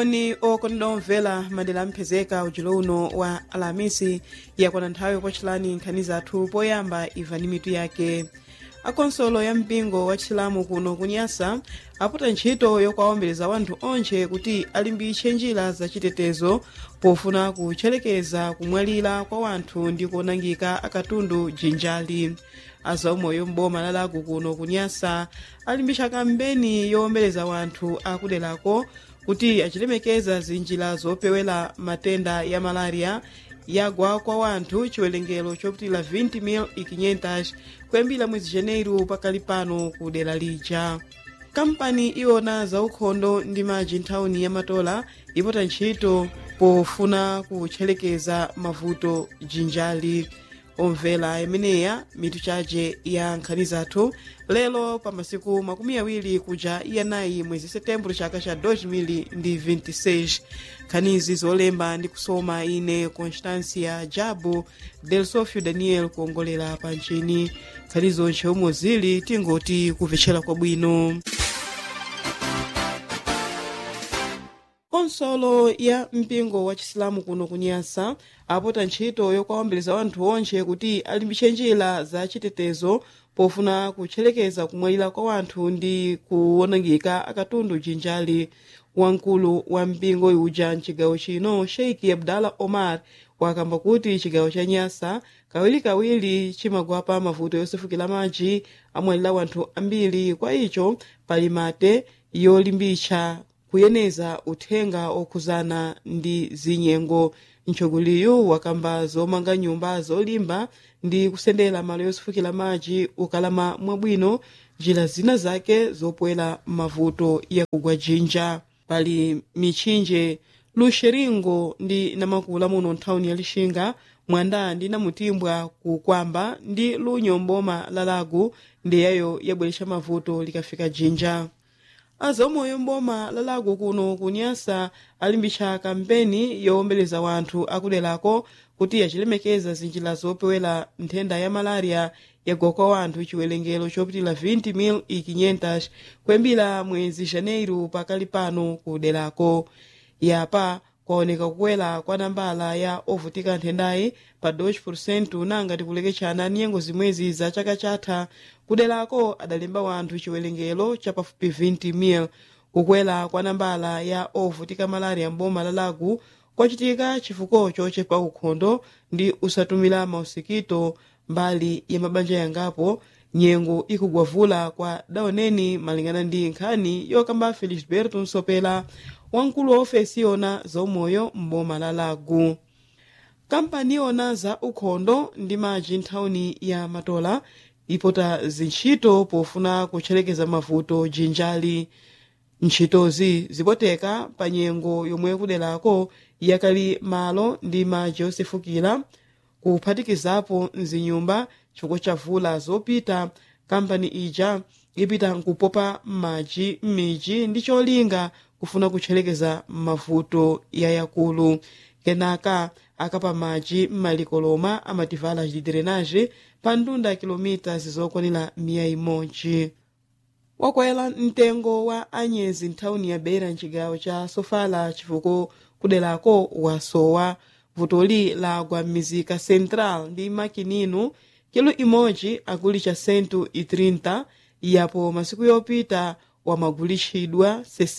moni okondedwa omvera madera amphezeka ujulo uno wa alamisi yakwana nthawi yopochelani nkhani zathu poyamba imvani mitu yake akonsolo ya mpingo wa chisilamu kuno kunyasa aputa ntchito yokwawombeleza wanthu onse kuti alimbitse njira zachitetezo pofuna kutcherekeza kumwalira kwa wanthu ndi kuonangika akatundu jinjali azaumoyo m'boma la lago kuno kunyasa alimbitsa kampeni yowombeleza wanthu akuderako kuti achilemekeza zinjira zopewera matenda ya malaria yagwa kwa wanthu chiwerengero chopitira 20,500 kuyambira mwezi janeiro pakali pano ku dera lija kampani iwona zaukhondo ndi maji nthawini ya matola ipota ntchito pofuna kutcherekeza mavuto jinjali omvera imeneya mitu chache ya nkhani zathu lero pa masiku makumi awiri kuja iyanayi mwezi setembro chaka cha 2026 nkhanizi zolemba ndi kusoma ine constancia jabu del sofio daniel kuongolera pa nchini nkhani zonse omwe zili tingoti kupvetchera kwabwino konsolo ya mpingo wa chisilamu kuno kunyasa apota ntchito yokwawombeleza wanthu onse kuti alimbitse njira za chitetezo pofuna kutcherekeza kumwalira kwa wanthu ndi kuwonongeka akatundu jinjali wamkulu wa mpingo uja mchigawo chino sheikh abdallah omar wakamba kuti chigawo cha nyasa kawirikawiri chimagwapa mavuto yosefukira madzi amwalira wanthu ambiri kwa icho pali mate yolimbitsa kuyeneza uthenga okhuzana ndi zinyengo mtsogoleri wakamba zomanga nyumba zolimba ndi kusendera malo yosefukira madzi ukalama mwabwino njira zina zake zopwera mavuto yakugwa jinja pali mitchinje luxeringo ndi namakula muno nthawini ya lixinga mwanda ndi namutimbwa kukwamba ndi lunyomboma la lago ndiyayo yabweretsa mavuto likafika jinja azamoyo mboma la lago kuno kunyasa alimbitsa kampeni yowombeleza wanthu akuderako kuti achilemekeza zinjira zopewera nthenda ya malaria yagwa kwa wanthu chiwerengero chopitira 20,500 kuyambira mwezi janeiro pakali pano kuderako yapa kwaoneka kukwera kwa nambala ya ovutika nthendayi pa 2% nanga tikulekechana nyengo zimwezi za chaka chatha kuderako adalemba wanthu chiwerengero chapafupi 20,000 kukwera kwa nambala ya ovutika malaria mboma la lago kwachitika chifukwa chochepa ukhondo ndi usatumira mausikito mbali ya mabanja yangapo nyengo ikugwavula kwa daoneni malingana ndi nkhani yokamba felisberto nsopela wamkulu wa ofesi yona zaumoyo mboma la lago kampani yona za ukhondo ndi maji nthawini ya matola ipota zintchito pofuna kutcherekeza mavuto jinjali ntchitozi zipoteka pa nyengo yomwe kuderako yakali malo ndi maji osefukira kuphatikizapo mzinyumba chifukwa cha vula zopita kampani ija ipita nkupopa m'madzi m'midzi ndi cholinga kufuna kutcherekeza mavuto yayakulu kenaka akapa madzi m'malikoloma amativala chidrenage pa ndunda kilomita zizokwanira miya imodzi wakwera mtengo wa anyezi nthawini ya beira mchigawo cha sofala chifukwa kuderako wasowa vutoli lagwa m'mizika central ndi makininu kilo imodzi akulicha sentu i30 yapo masiku yopita wamagulitsidwa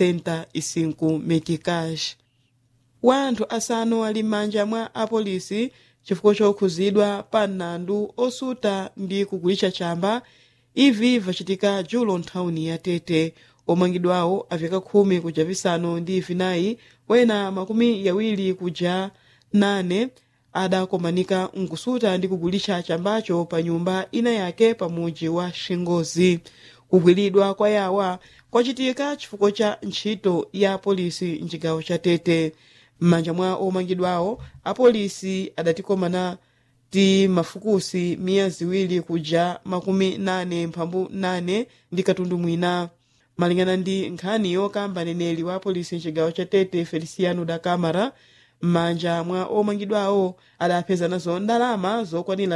65 metikash wanthu asanu ali m'manja mwa apolisi chifukwa chokhuzidwa pa mlandu osuta ndi kugulitsa chamba ivi vachitika julo nthawini ya tete omangidwawo aveka khumi kuja visanu ndi vinayi wena makumi yawiri kuja nane adakomanika nkusuta ndi kugulitsa chambacho pa nyumba ina yake pa muji wa xingozi kugwiridwa kwa yawa kwachitika chifukwa cha ntchito ya polisi mchigawo cha tete m'manja mwa omangidwawo apolisi adatikomana ti mafukusi miya ziwiri kuja makumi nane mphambu nane ndi katundu mwina malingana ndi nkhani yokamba neneli wa polisi mchigawo cha tete feliciano da camara m'manja mwa omangidwawo adapeza nazo ndalama zokwanira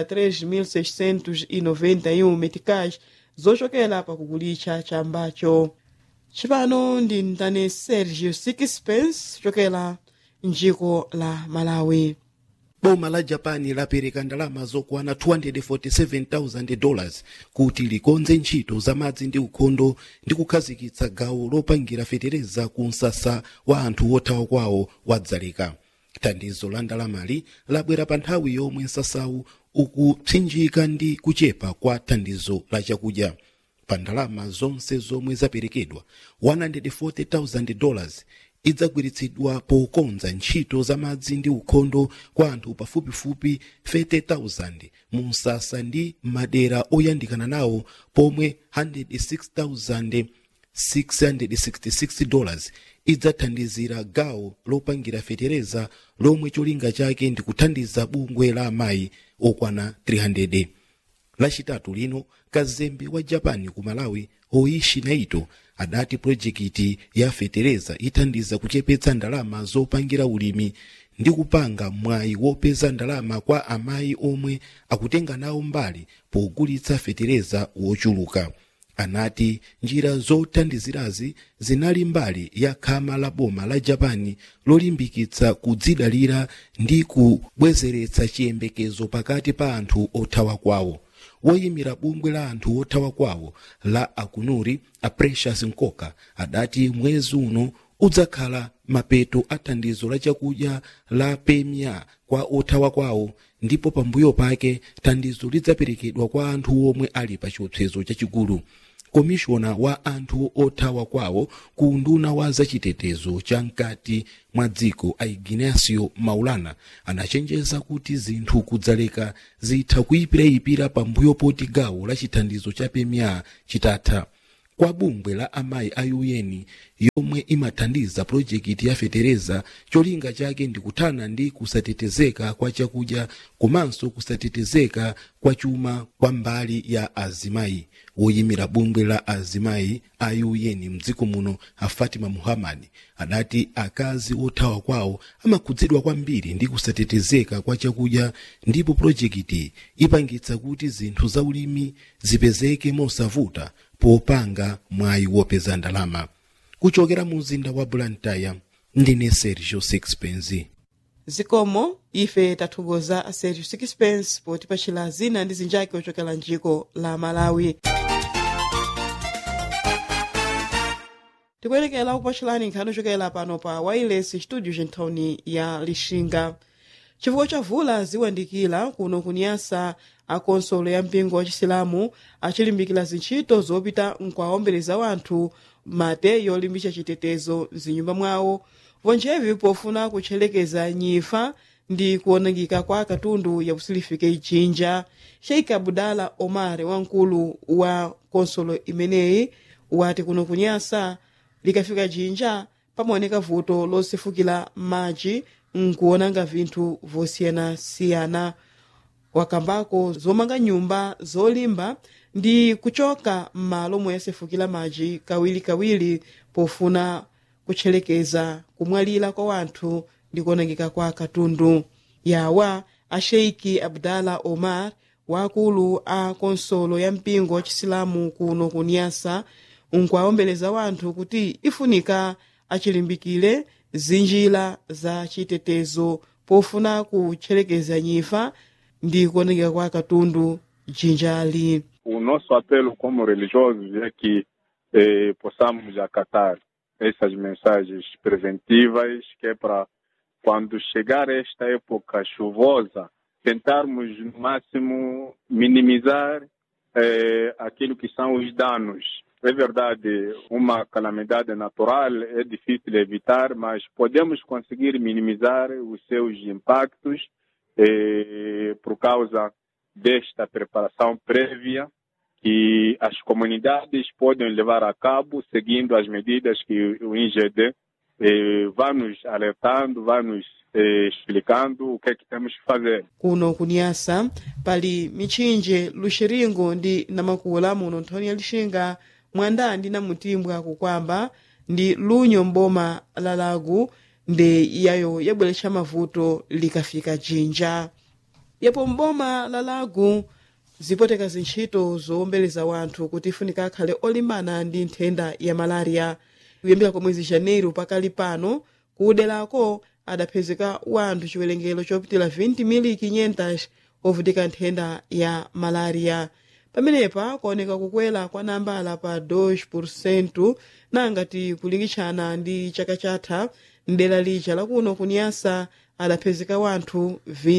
3.691 metikash zochokera pakugulitsa chambacho cipano ndi mtani sergio sixpence chokela mdziko la malawi boma la japani lapereka ndalama zokwana 247,000 dollars kuti likonze ntchito za madzi ndi ukhondo ndi kukhazikitsa gawo lopangira fetereza ku msasa wa anthu othawa kwawo wadzaleka thandizo la ndalamali labwera pa nthawi yomwe msasawu ukupsinjika ndi kuchepa kwa thandizo la chakudya pa ndalama zonse zomwe zaperekedwa 140,000 dollars idzagwiritsidwa pokonza ntchito za madzi ndi ukhondo kwa anthu pafupifupi 30,000 mu msasa ndi madera oyandikana nawo pomwe 106,666 dollars idzathandizira gawo lopangira fetereza lomwe cholinga chake ndi kuthandiza bungwe la amayi okwana 300 lachitatu lino kazembe wa japan ku malawi hoishi naito adati projekiti ya fetereza ithandiza kuchepetsa ndalama zopangira ulimi ndi kupanga mwayi wopeza ndalama kwa amayi omwe akutenga nawo mbali pogulitsa fetereza wochuluka anati njira zothandizirazi zinali mbali ya khama la boma la japani lolimbikitsa kudzidalira ndi kubwezeretsa chiyembekezo pakati pa anthu othawa kwawo woyimira bungwe la anthu othawa kwawo la akunuri a precious nkoka adati mwezi uno udzakhala mapeto a thandizo la chakudya la pemia kwa othawa kwawo ndipo pambuyo pake thandizo lidzaperekedwa kwa anthu omwe ali pa chiopsezo chachikulu komishona wa anthu othawa kwawo ku unduna wa zachitetezo cha mkati mwa dziko a ignacio maulana anachenjeza kuti zinthu kudzaleka zitha kuyipirayipira pambuyo poti gawo la chithandizo cha pemia chitatha kwa bungwe la amayi a un yomwe imathandiza projekiti ya fetereza cholinga chake ndi kuthana ndi kusatetezeka kwa chakudya komanso kusatetezeka kwa chuma kwa mbali ya azimayi woyimira bungwe la azimayi a un mdziko muno a fatima muhammad adati akazi othawa kwawo amakhudzidwa kwambiri ndi kusatetezeka kwa chakudya ndipo projekiti ipangitsa kuti zinthu za ulimi zipezeke mosavuta popanga mwayi wopeza ndalama kuchokera mu mzinda wa blantyre ndine sergio sixpence zikomo ife tathokoza a sergio sixpence potipachira zina ndi zinjake ochokera mdziko la malawi tikuyerekera kupachirani nkhani ochokera pano pa wireless studio gentawuni ya lixinga chifukwa cha vula ziwandikira kuno kunyasa akonsolo ya mpingo wa chisilamu achilimbikira zintchito zopita nkuwaombeleza wanthu mate yolimbitsa chitetezo mzinyumba mwawo vonjevi pofuna kutchelekeza nyifa ndi kuonangika kwa katundu yakusilifika ijinja sheikh abudala omar wamkulu wa konsolo imeneyi wati kuno kunyasa likafika jinja pamaoneka vuto losefukira madzi nkuonanga vinthu vosiyanasiyana wakambako zomanga nyumba zolimba ndi kuchoka m'malo omwe yasefukira madzi kawirikawiri pofuna kutchelekeza kumwalira kwa wanthu ndi kuonangika kwa katundu yawa a sheiki abdala omar wakulu a konsolo ya mpingo wa chisilamu kuno kunyasa nkuwaombeleza wanthu kuti ifunika achilimbikire zinjira za chitetezo pofuna kutchelekeza nyifa ndi kuonekera kwa katundu jinjali o nosso apelo como religiosos é que eh, possamos acatar essas mensagens preventivas, que é para quando chegar esta época chuvosa, tentarmos no máximo minimizar eh, aquilo que são os danos. É verdade, uma calamidade natural é difícil evitar, mas podemos conseguir minimizar os seus impactos eh, por causa desta preparação prévia que as comunidades podem levar a cabo seguindo as medidas que o INGD eh, vai nos alertando, vai nos eh, explicando o que é que temos que fazer. kuno kunyasa pali mitchinje luxiringo ndi namakula muno nthoni ya lixinga mwanda ndi namutimbwa kukwamba ndi lunyo mboma la lago ndi yayo yabweretsa mavuto likafika jinja yapo mboma la lago zipoteka zintchito zowombeleza wanthu kuti ifunika akhale olimbana ndi nthenda ya malaria kuyambira kwa mwezi janeiro pakali pano kuderako adapezeka wanthu chiwerengero chopitira 20,500 ovutika nthenda ya malaria pamenepa kuoneka kukwera kwa nambala pa 2% nangati kulingitshana ndi chaka chatha mdera lija lakuno kunyasa adapezeka wanthu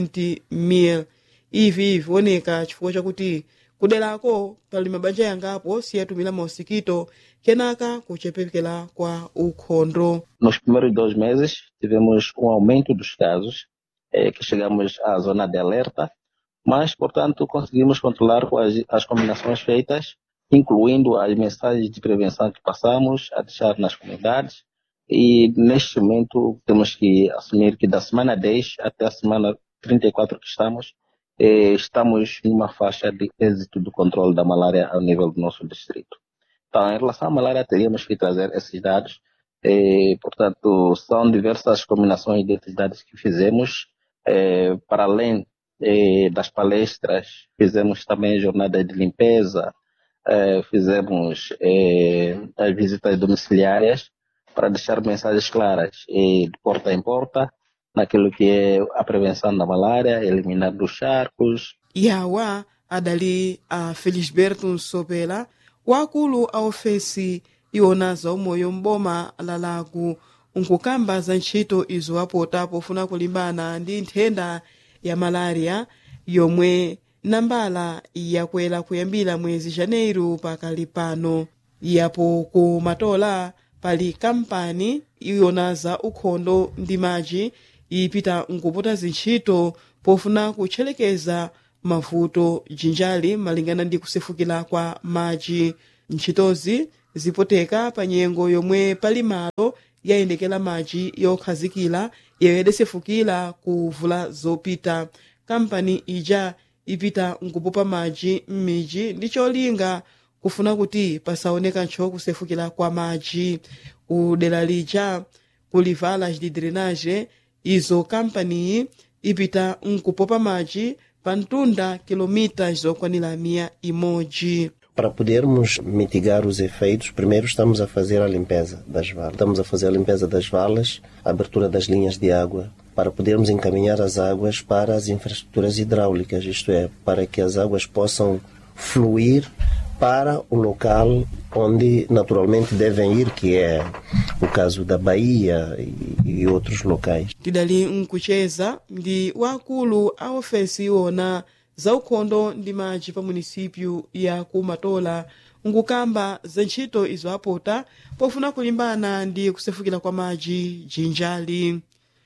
20,000 ivi vioneka chifukwa chakuti kuderako pali mabanja yangapo siyatumira mausikito kenaka kuchepekera kwa ukhondo Nos primeiros dois meses, tivemos um aumento dos casos, eh, que chegamos à zona de alerta, mas, portanto, conseguimos controlar com as, as combinações feitas, incluindo as mensagens de prevenção que passamos a deixar nas comunidades. E, neste momento, temos que assumir que da semana 10 até a semana 34 que estamos, eh, estamos numa faixa de êxito do controle da malária ao nível do nosso distrito. Então, em relação à malária, teríamos que trazer esses dados eh, portanto, são diversas combinações de atividades que fizemos. Eh, para além eh, das palestras, fizemos também jornadas de limpeza, eh, fizemos eh, as visitas domiciliárias para deixar mensagens claras, eh, de porta em porta, naquilo que é a prevenção da malária, eliminar dos charcos, yawa adali a felisberto nsopela wakulu a ofesi iwona za umoyo m'boma la lago nkukamba za ntchito izo apota pofuna kulimbana ndi nthenda ya malaria yomwe nambala yakwera kuyambira mwezi janeiro pakali pano yapo ku matola pali kampani iwona za ukhondo ndi madzi ipita nkupota zintchito pofuna kutchelekeza mavuto jinjali malingana ndi kusefukira kwa madzi ntchitozi zipoteka pa nyengo yomwe pali malo yayendekera madzi yokhazikira yeyo yadasefukira kuvula zopita kampani ija ipita nkupopa madzi m'midzi ndi cholinga kufuna kuti pasaoneka ntcho kusefukira kwa madzi ku dera lija kuli valas de drenage izo kampaniyi ipita nkupopa madzi pa mtunda kilomitas zokwanira miya imodzi Para podermos mitigar os efeitos, primeiro estamos a fazer a limpeza das valas. Estamos a fazer a limpeza das valas, a abertura das linhas de água, para podermos encaminhar as águas para as infraestruturas hidráulicas, isto é, para que as águas possam fluir para o local onde naturalmente devem ir, que é o caso da Bahia e, e outros locais. tidali nkucheza ndi wakulu a ofesi iwona za ukhondo ndi madzi pa munisipyu ya ku matola nkukamba za ntchito izo apota pofuna kulimbana ndi kusefukira kwa madzi jinjali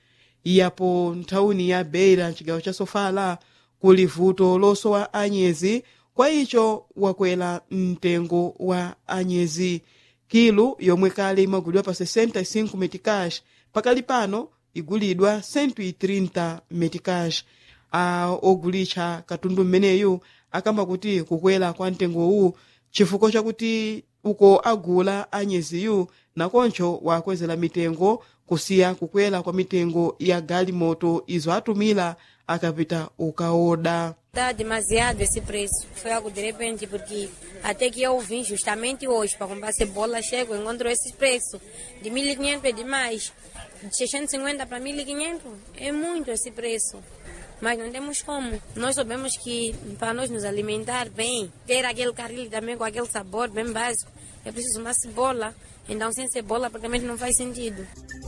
yapo nthawuni ya beira chigawo cha sofala kuli vuto losowa anyezi kwa icho wakwera mtengo wa anyezi kilu yomwe kale imagulidwa pa 65 metikash pakali pano igulidwa 130 metikash a ogulitcha katundu mmeneyu akamba kuti kukwera kwa mtengowu chifukwa chakuti uko agula anyeziyu nakoncho wakwezera mitengo kusiya kukwera kwa mitengo ya galimoto izo atumira akapita ukaoda Está demasiado esse preço. Foi algo de repente, porque até que eu vim justamente hoje para comprar cebola, chego, encontro esse preço. De 1.500 é demais. De 650 para 1.500 é muito esse preço. Mas não temos como. Nós sabemos que para nós nos alimentar bem, ter aquele caril também com aquele sabor bem básico, é preciso uma cebola. Então, sem cebola, praticamente não faz sentido.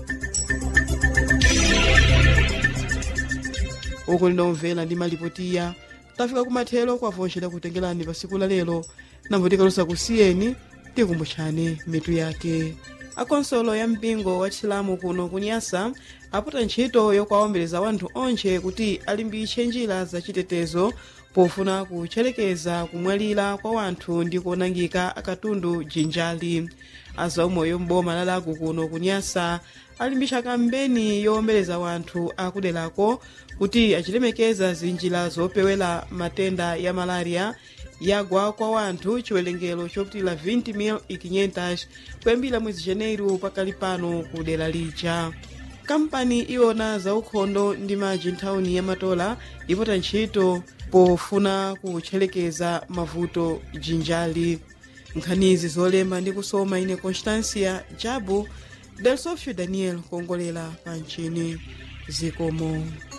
uku lindomvera ndi malipotiya tafika kumathero kwavonjera kutengerani pa siku la lero nambotikalosa kusiyeni tikumbutshani mitu yake akonsolo ya mpingo wa chilamu kuno kunyasa apota ntchito yokwawombeleza wanthu onche kuti alimbitse njira zachitetezo pofuna kutcherekeza kumwalira kwa wanthu ndi kuonangika akatundu jinjali azaumoyo m'boma la lago kuno kunyasa alimbitsa kampeni yowombeleza wanthu akuderako kuti achilemekeza zinjira zopewera matenda ya malaria yagwa kwa wanthu chiwerengero chopitira 20,500 kuyambira mwezi janeiro pakali pano ku dera lija kampani iwona za ukhondo ndi madzi nthawuni ya matola ipota ntchito pofuna kutchelekeza mavuto jinjali nkhanizi zolemba ndi kusoma ine constancia jabu del sofio daniel kuongolera pa mchini zikomo